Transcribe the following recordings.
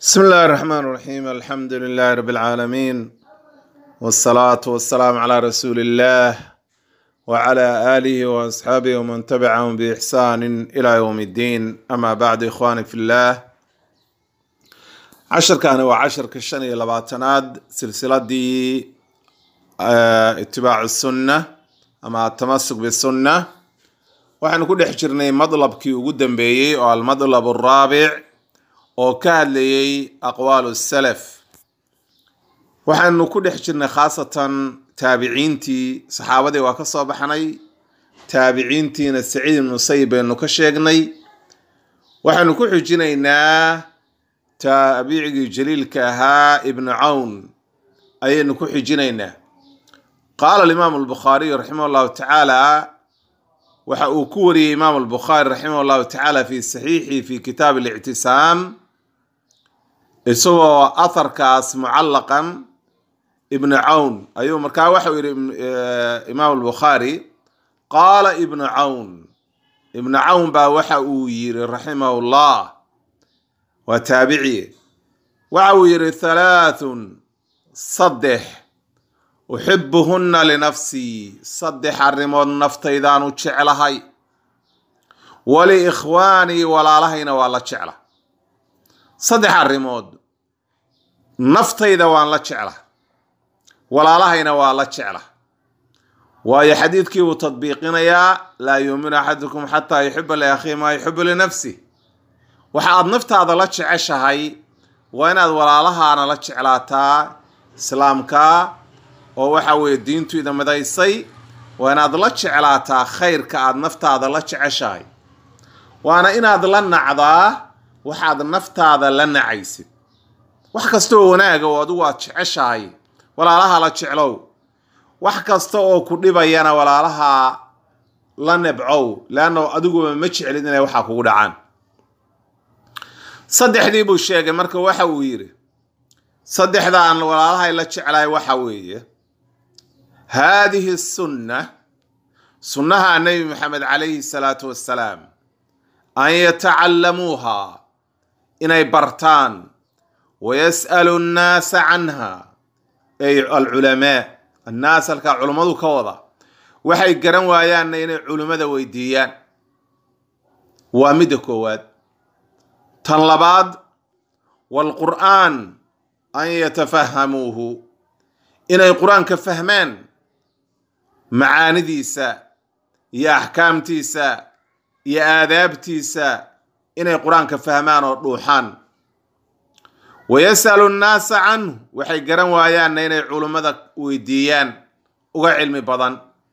بسم الله الرحمن الرحيم الحمد لله رب العالمين والصلاة والسلام على رسول الله وعلى آله وأصحابه ومن تبعهم بإحسان إلى يوم الدين أما بعد إخواني في الله عشر كان وعشر كشني لباتناد سلسلة دي آه، اتباع السنة أما التمسك بالسنة وحن كل حجرني مطلب كي وقدم بيي والمطلب الرابع oo ka hadlayay aqwaalu salaf waxaanu ku dhex jirnay khaasatan taabiciintii saxaabadii waa ka soo baxnay taabiciintiina saciid ibnu sayib baynu ka sheegnay waxaanu ku xujinaynaa taabicigii jaliilka ahaa ibnu cawn ayaynu ku xujinaynaa qaala alimaamu albukhaariyu raximah allahu tacaala waxa uu ku wariyey imaamu albukhaari raximah allahu tacaala fi saxiixi fi kitaab alictisaam isagoo atharkaas mucallaqan ibnu cawn ayuu markaa waxau yidhi imaam albukhaari qaala ibnu cawn ibnu cawn baa waxa uu yidhi raximahu llah waa taabici waxa uu yidhi halaathun saddex uxibuhunna linafsii saddex arrimood naftaydaanu jeclahay waliikhwaanii walaalahayna waa la jecla saddex arrimood naftayda waan la jecla walaalahayna waa la jecla waayo xadiidkii buu tadbiiqinayaa laa yuuminu axadukum xataa yuxiba liakhihi maa yuxibu linafsi waxa aad naftaada la jeceshahay waa inaad walaalahaana la jeclaataa islaamka oo waxa weeye diintu ida midaysay waa inaad la jeclaataa khayrka aad naftaada la jeceshahay waana inaad la nacdaa waxaad naftaada la nacaysid wax kasta oo wanaaga oo adigu aad jeceshahay walaalaha la jeclow wax kasta oo ku dhibayana walaalaha la nebcow leanna adiguba ma jeclid inay waxaa kugu dhacaan saddexdii buu sheegay marka waxa uu yidhi saddexdaan walaalahay la jeclahay waxa weeye haadihi sunna sunnaha nebi maxamed calayhi salaatu wassalaam an yatacallamuuha inay bartaan wayas'alu nnaasa canha ay alculamaa annaas halkaa culummadu ka wada waxay garan waayaanna inay culimmada weydiiyaan waa midda koowaad tan labaad waalqur'aan an yatafahamuuhu inay qur-aanka fahmaan macaanidiisa iyo axkaamtiisa iyo aadaabtiisa inay qur-aanka fahmaan oo dhuuxaan wayas'alu nnaasa canhu waxay garan waayaanna inay culummada weydiiyaan uga cilmi badan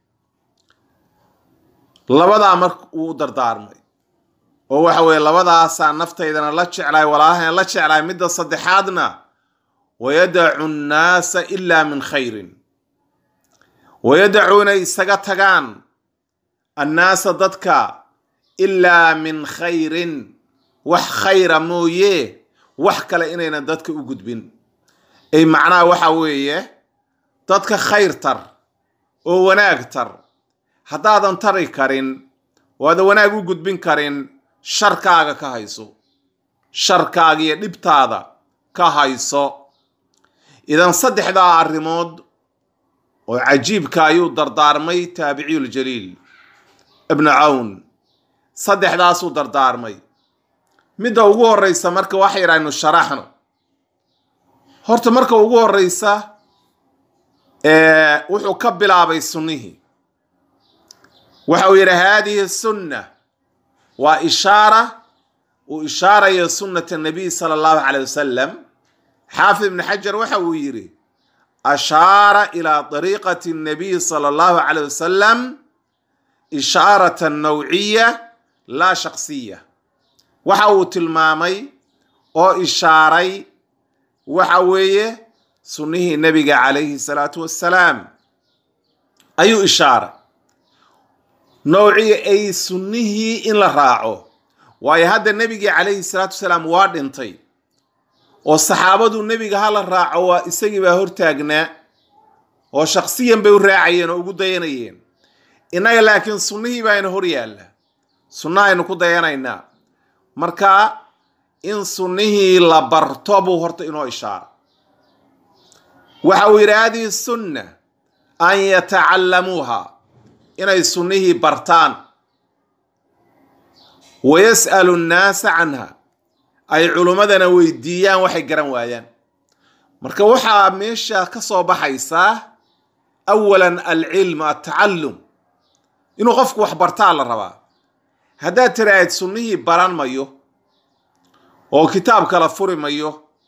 labadaa marka uu u dardaarmay oo waxa weeye labadaasaa naftaydana la jeclahay walaalahayna la jeclahay midda saddexaadna wayadacu nnaasa ilaa min khayrin wayadacu inay isaga tagaan annaasa dadka ilaa min khayrin wax khayra mooye wax kale inaynan dadka u gudbin ay macnaha waxa weeye dadka khayr tar oo wanaag tar haddaadan tari karin oo aadan wanaag u gudbin karin sharkaaga ka hayso sharkaaga iyo dhibtaada ka hayso idan saddexdaa arrimood oo cajiibka ayuu dardaarmay taabiciyuljaliil ibnu cawn saddexdaasuu dardaarmay midda ugu horeysa marka waxa yidhahnu sharaxno horta marka ugu horeysa wuxuu ka bilaabay sunnihii waxa uu yidhi haadihi sunna waa ishaara uu ishaarayo sunnata nabiy sala allahu caleyh wasalam xaafid ibni xajar waxa uu yidhi ashaara ilaa dariiqati nabiy sala allahu caleyh wasalam ishaaratan nawciya laa shaksiya waxa uu tilmaamay oo ishaaray waxa weeye sunnihii nebiga calayhi salaatu wassalaam ayuu ishaaray nawciya ay sunnihii in la raaco waayo hadda nebigii calayhi salaatu wasalaam waa dhintay oo saxaabadu nebiga hala raaco waa isagii baa hortaagnaa oo shaksiyan bay u raacayeen oo ugu dayanayeen innaga laakiin sunnihii baa ina hor yaalla sunna aynu ku dayanaynaa marka in sunnihii la barto buu horta inoo ishaara waxa uu yidhi hadihi sunna an yatacallamuuha inay sunnihii bartaan wa yas'alu nnaasa canha ay culummadana weydiiyaan waxay garan waayaan marka waxaa meesha ka soo baxaysaa awalan alcilmu altacallum inuu qofku wax bartaa la rabaa haddaad tiraahid sunnihii baran mayo oo kitaab kala furi mayo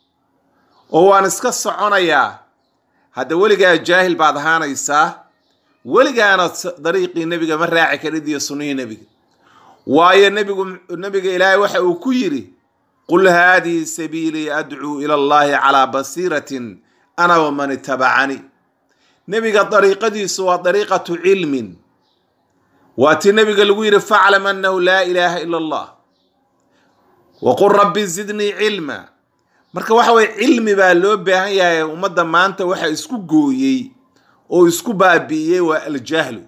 oo waan iska soconayaa hadda weligaa jaahil baad ahaanaysaa weligaana dariiqii nebiga ma raaci karid iyo sunnihii nebiga waayo nebigu nebiga ilaahay waxa uu ku yidhi qul haadihi sabiilii adcuu ila allahi calaa basiiratin ana waman itabacanii nebiga dariiqadiisu waa dariiqatu cilmin waa tii nebiga lagu yidhi faclam annahu laa ilaaha ila allah waqul rabbi zidnii cilma marka waxa weye cilmi baa loo baahan yahay ummadda maanta waxa isku gooyey oo isku baabi'iyey waa aljahlu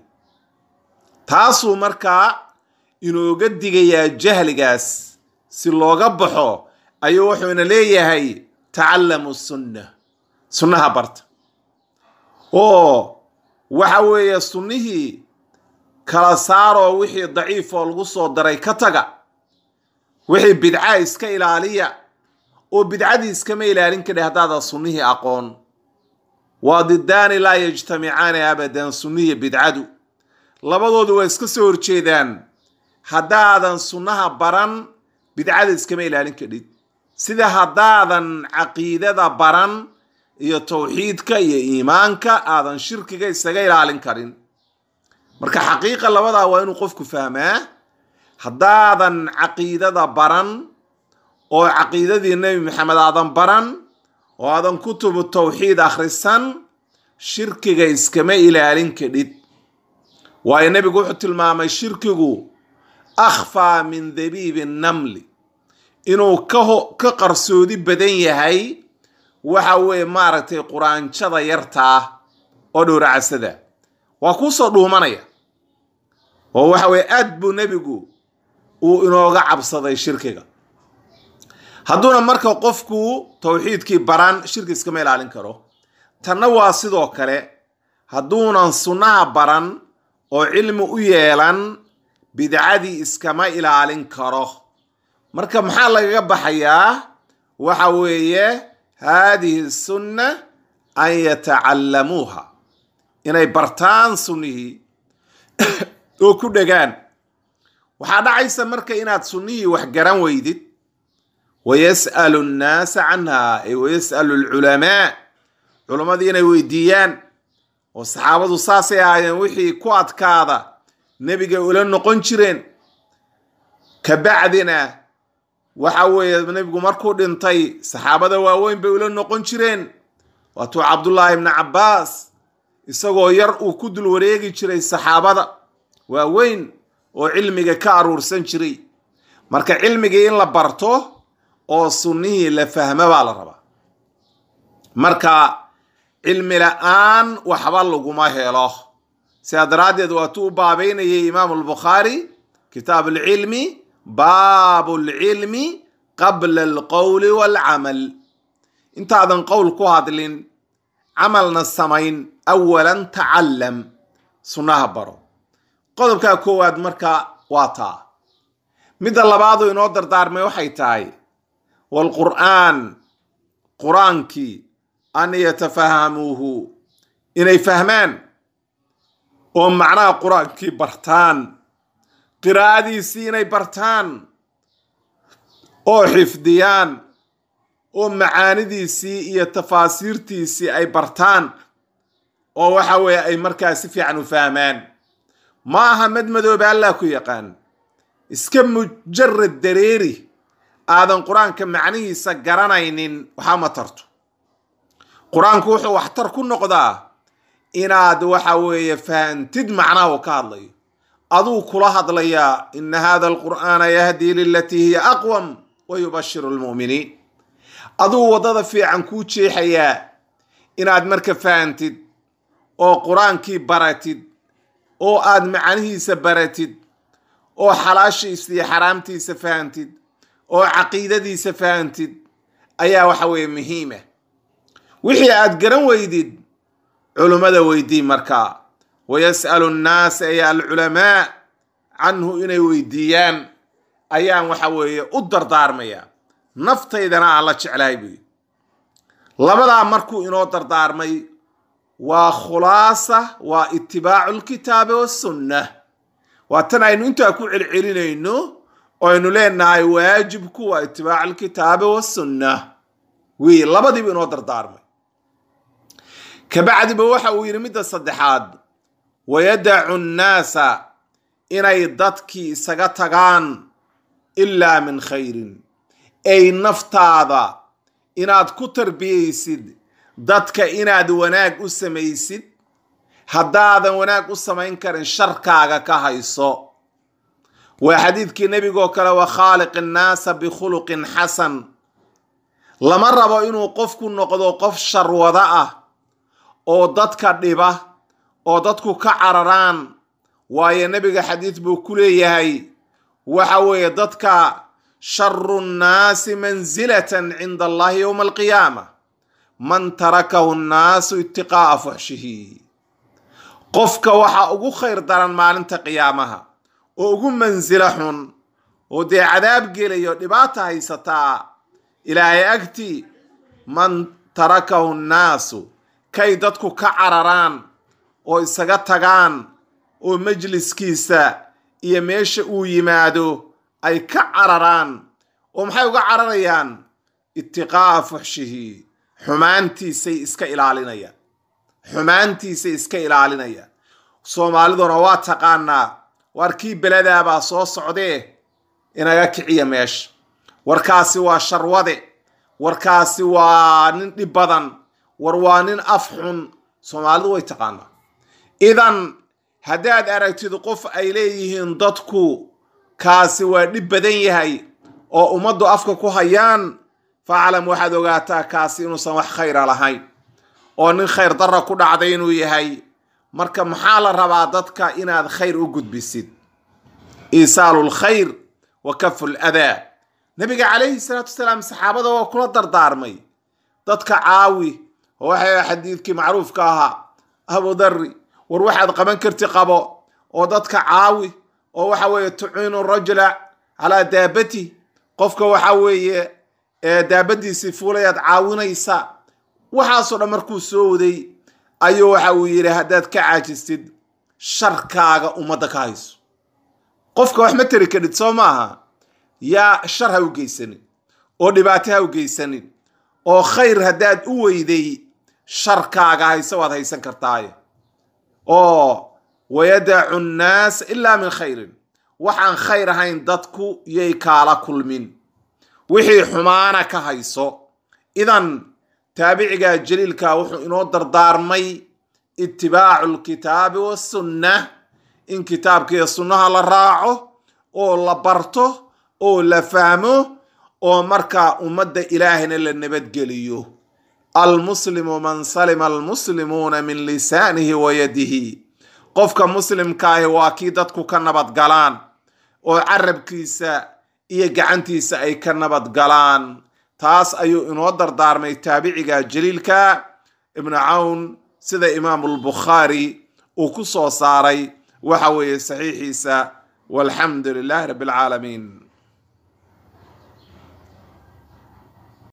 taasuu markaa inooga digayaa jahligaas si looga baxo ayuu wuxuuna leeyahay tacallamu sunna sunnaha barta oo waxa weeye sunnihii kala saaroo wixii daciif oo lagu soo daray ka taga wixii bidca iska ilaaliya oo bidcadii iskama ilaalin kadhi haddaadan sunnihii aqoon waa didaani laa yajtamicaani abadan sunnihi bidcadu labadoodu waa iska soo horjeedaan haddaadan sunnaha baran bidcada iskama ilaalin kadhid sida haddaadan caqiidada baran iyo tawxiidka iyo iimaanka aadan shirkiga isaga ilaalin karin marka xaqiiqa labadaa waa inuu qofku fahmaa haddaadan caqiidada baran oo caqiidadii nebi maxamed aadan baran oo aadan kutubu tawxiid akhrisan shirkiga iskama ilaalin kadhid waayo nebigu wuxuu tilmaamay shirkigu akhfaa min dabiibi namli inuu kaho ka qarsoodi badan yahay waxa weeye maaragtay quraanjada yartaa oo dhowracasada waa kuusoo dhuumanaya oo waxa weye aad buu nebigu uu inooga cabsaday shirkiga hadduuna marka qofku tawxiidkii baran shirki iskama ilaalin karo tanna waa sidoo kale hadduunan sunnaha baran oo cilmi u yeelan bidcadii iskama ilaalin karo marka maxaa lagaga baxayaa waxa weeye haadihi sunna an yatacallamuuha inay bartaan sunnihii oo ku dhegaan waxaa dhacaysa marka inaad sunnihii wax garan weydid wayas'alu nnaasa canha ay wayas'alu alculamaa culammadii inay weydiiyaan oo saxaabadu saasay ahaayeen wixii ku adkaada nebiga ula noqon jireen kabacdina waxa weeye nebigu markuu dhintay saxaabada waaweyn bay ula noqon jireen waatuu cabdullaahi ibni cabbaas isagoo yar uu ku dul wareegi jiray saxaabada waaweyn oo cilmiga ka aruursan jiray marka cilmigii in la barto oo sunnihii la fahmo baa la rabaa marka cilmi la-aan waxba laguma helo sidaa daraaddeed waatuu u baabeynayay imaamu albukhaari kitaab alcilmi baabu alcilmi qabla alqowli waalcamal intaadan qowl ku hadlin camalna samayn awalan tacallam sunnaha baro qodobkaa koowaad marka waa taa midda labaadu inoo dardaarmay waxay tahay waalqur'aan qur-aankii an yatafahamuuhu inay fahmaan oo macnaha qur-aankii bartaan qiraa'adiisii inay bartaan oo xifdiyaan oo macaanidiisii iyo tafaasiirtiisii ay bartaan oo waxa weeye ay markaa si fiican u fahmaan ma aha mad madooba allah ku yaqaan iska mujarad dareeri aadan qur-aanka macnihiisa garanaynin waxaa ma tarto qur-aanku wuxuu waxtar ku noqdaa inaad waxa weeye fahantid macnaha uu ka hadlayo aduu kula hadlayaa ina hada alqur'aana yahdii lilatii hiya aqwam wa yubashiru lmu'miniin aduu waddada fiican kuu jeexayaa inaad marka fahantid oo qur-aankii baratid oo aad macnihiisa baratid oo xalaashiisa iyo xaraamtiisa fahantid oo caqiidadiisa fahantid ayaa waxa weeye muhiima wixii aad garan weydid culummada weydii markaa wayas'alu nnaasa ay alculamaa canhu inay weydiiyaan ayaan waxa weeye u dardaarmaya naftaydana aan la jeclahay buyi labadaa markuu inoo dardaarmay waa khulaasa waa itibaacu lkitaabi wasunna waa tan aynu intaa ku celcelinayno oo aynu leenahay waajibku waa itibaacu alkitaabi wasunna wi labadiiba inoo dardaarmay kabacdiba waxa uu yidhi midda saddexaad wayadacu nnaasa inay dadkii isaga tagaan ilaa min khayrin ay naftaada inaad ku tarbiyaysid dadka inaad wanaag u samaysid haddaadan wanaag u samayn karin sharkaaga ka hayso waa xadiidkii nebigoo kale wa khaaliq innaasa bikhuluqin xasan lama rabo inuu qofku noqdo qof sharwado ah oo dadka dhiba oo dadku ka cararaan waayo nebiga xadiid buu ku leeyahay waxa weeye dadka sharu nnaasi mansilatan cinda allahi yowma alqiyaama man tarakahu nnaasu itiqaa'a fuxshihi qofka waxaa ugu khayr daran maalinta qiyaamaha oo ugu mansilo xun oo dee cadaab gelayo dhibaata haysataa ilaahay agtii man tarakahu nnaasu kay dadku ka cararaan oo isaga tagaan oo majliskiisa iyo meesha uu yimaado ay ka cararaan oo maxay uga cararayaan itiqaa'a fuxshihi xumaantiisay iska ilaalinayaan xumaantiisay iska ilaalinayaan soomaaliduna waa taqaanaa waar kii beladaabaa soo socdee inaga kiciya meesha warkaasi waa sharwade warkaasi waa nin dhib badan war waa nin af xun soomaalidu way taqaanaa idan haddaad aragtid qof ay leeyihiin dadku kaasi waa dhib badan yahay oo ummaddu afka ku hayaan faclam waxaad ogaataa kaasi inuusan wax khayra lahayn oo nin khayr darra ku dhacday inuu yahay marka maxaa la rabaa dadka inaad khayr u gudbisid iisaalu lkhayr wa kafu ladaa nabiga calayhi salaatu wasalaam saxaabada waa kula dardaarmay dadka caawi oo waxay xadiidkii macruufka ahaa abu darri war waxaad qaban karti qabo oo dadka caawi oo waxa weeye tuciinu rajula calaa daabati qofka waxa weeye daabadiisii fuulayaad caawinaysa waxaasoo dhan markuu soo waday ayuu waxa uu yidhi haddaad ka caajistid sharkaaga ummadda ka hayso qofka wax ma tari karid soo maaha yaa shar ha u geysanin oo dhibaato ha u geysanin oo khayr haddaad u weyday sharkaaga hayso waad haysan kartaaye oo wayadacu nnaas ilaa min khayrin waxaan khayr ahayn dadku yay kaala kulmin wixii xumaana ka hayso idan taabiciga jaliilka wuxuu inoo dardaarmay itibaacu lkitaabi wasunna in kitaabkiiyo sunnaha la raaco oo la barto oo la fahmo oo markaa ummadda ilaahina la nabadgeliyo almuslimu man salima almuslimuuna min lisaanihi wa yadihi qofka muslimkaahi waa kii dadku ka nabadgalaan oo carabkiisa iyo gacantiisa ay ka nabadgalaan taas ayuu inoo dardaarmay taabiciga jaliilka ibnu cawn sida imaamu lbukhaari uu ku soo saaray waxa weeye saxiixiisa walxamdu lilahi rabbi alcaalamiin